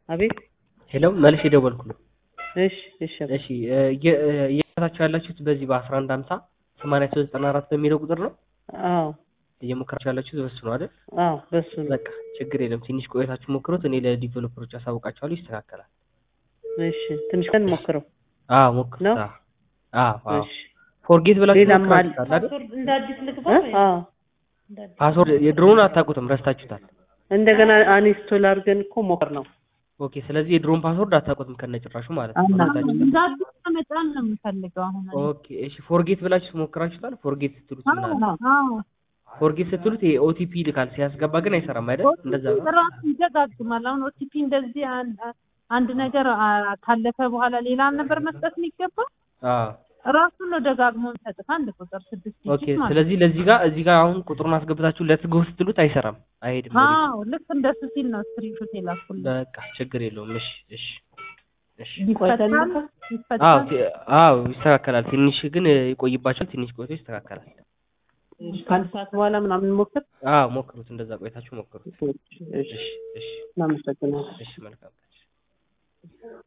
አቤት ሄሎ መልሼ ደወልኩልህ። እሺ እሺ እሺ እየታችሁ ያላችሁት በዚህ በአስራ አንድ ሀምሳ ሰማንያ ሶስት ዘጠና አራት በሚለው ቁጥር ነው አዎ እየሞከራችሁ ያላችሁት በሱ ነው አይደል? አዎ በሱ ነው በቃ ችግር የለም። ትንሽ ቆይታችሁ ሞክሩት። እኔ ለዲቨሎፐሮች አሳውቃቸዋለሁ፣ ይስተካከላል። እሺ ትንሽ ቀን ሞክረው አዎ ሞክሩት። ነው? አዎ አዎ አዎ እሺ ፎርጌት ብላችሁ ሌላም ሞክራችሁታል አይደል? እንደ አዲስ ልግባ እ? ወይ? አዎ ፓስወርድ የድሮውን አታውቁትም፣ ረስታችሁታል። እንደገና አንስቶል አድርገን እኮ ሞክር ነው ኦኬ። ስለዚህ የድሮውን ፓስወርድ አታውቁትም ከነጭራሹ ማለት ነው። አና- ረስታችሁታል። እንደ አዲስ ለመጫን ነው የምፈልገው አሁን እኔ። ኦኬ እሺ። ፎርጌት ብላችሁ ሞክራችሁታል? ፎርጌት ስትሉት አዎ ምናምን አዎ ፎርጌት ስትሉት ይሄ ኦቲፒ ይልካል፣ ሲያስገባ ግን አይሰራም አይደል? እንደዛ ነው። ራሱ ይደጋግማል። አሁን ኦቲፒ እንደዚህ አንድ አንድ ነገር አ- ካለፈ በኋላ ሌላ ነበር መስጠት የሚገባ አዎ ራሱ ነው ደጋግሞ የሚሰጥህ አንድ ቁጥር ስድስት ኦኬ። ዲጂት ማለት ስለዚህ ለዚህ ጋር እዚህ ጋር አሁን ቁጥሩን አስገብታችሁ ለትጎ ስትሉት አይሰራም፣ አይሄድም። ነው። ወዴት? አዎ ልክ እንደሱ ሲል ነው ስክሪንሾት የላኩልህ። በቃ ችግር የለውም። እሺ እሺ እሺ። ቆይተን ይፈታል ሞክር አዎ ይፈታል። ቲ- አዎ ይስተካከላል። ትንሽ ግን ይቆይባችኋል። ትንሽ ቆይቶ ይስተካከላል። ከአንድ ሰዓት በኋላ ምናምን ሞክር አዎ ሞክሩት፣ እንደዛ ቆይታችሁ ሞክሩት። እሺ እሺ እሺ እሺ እናመሰግናለን እሺ መልካም